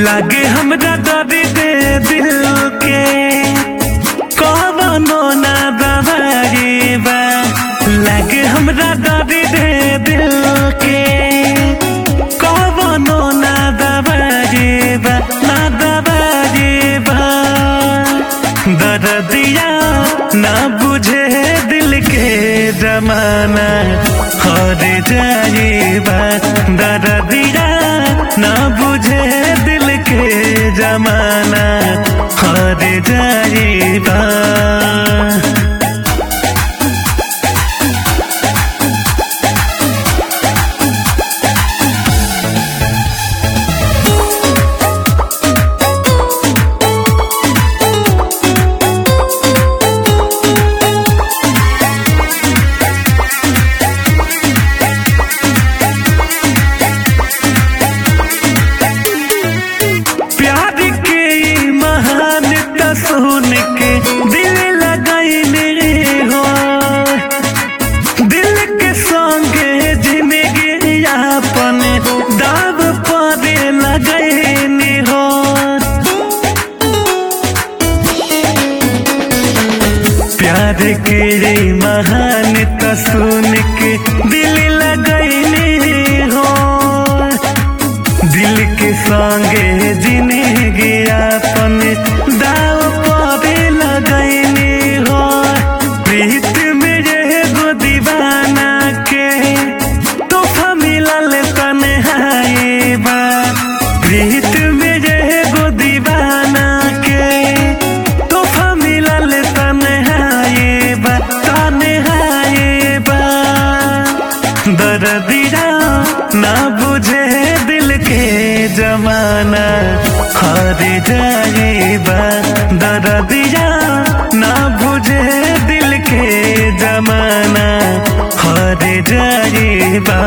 लागे हमरा दर्द दे दिल के कवनो ना दवाई बा लागे हमरा दर्द दे दिल के कवनो ना दवाई बा ना दवाई बा दर्दिया ना बुझे दिल के जमाना हर जाइबा दर्दिया ना बुझे दिल के जमाना हर जाइबा प्यार के ई महानता सुन के दिल लगैले हो दिल के संगे जिंदगी अपन दाव पर लगैने हो प्यार के ई महानता सुन के दिल लगैले हो दिल के संगे जिंदगी अपन दाव पे लगैने हो प्रीत में ये गो दीवाना के तोहफा मिलल तन्हाई बा प्रीत में ये गो दीवाना के तोहफा मिलल तन्हाई बा तन्हाई बा दर्दिया ना बुझे दिल के जमाना हार जाएबा दर्दिया ना बुझे दिल के जमाना हार जाएबा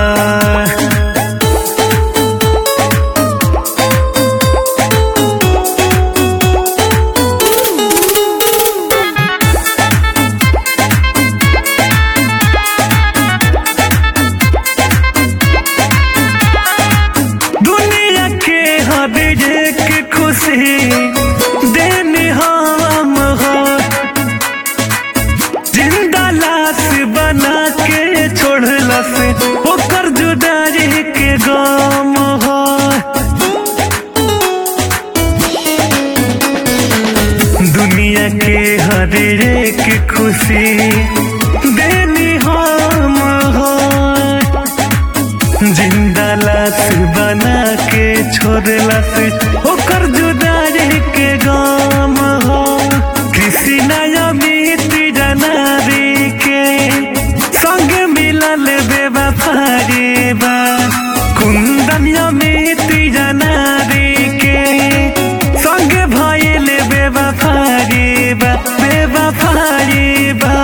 दुनिया के हर एक खुशी देने हम हो जिंदा लाश बना के छोड़ला से ओकर जुदाई के गम हो दुनिया के हर एक खुशी देनी हम हो जिंदा लाश बना के छोड़ला से ओकर जुदाई के गम हो किसी नया मीत जनारी के संग मिलल बेवफारी बा कुंदन अमित जनारी के संग भइल बेवफारी बा बेवफारी बा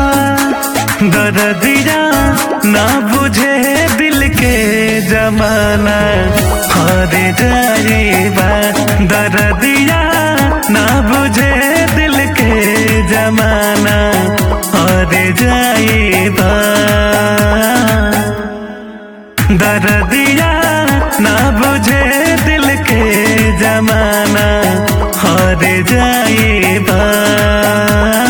दर्दिया ना बुझे दिल के जमाना हार जाएबा दर्दिया ना बुझे दिल के जमाना हार जाएबा दर्दिया ना बुझे दिल के जमाना हार जाएबा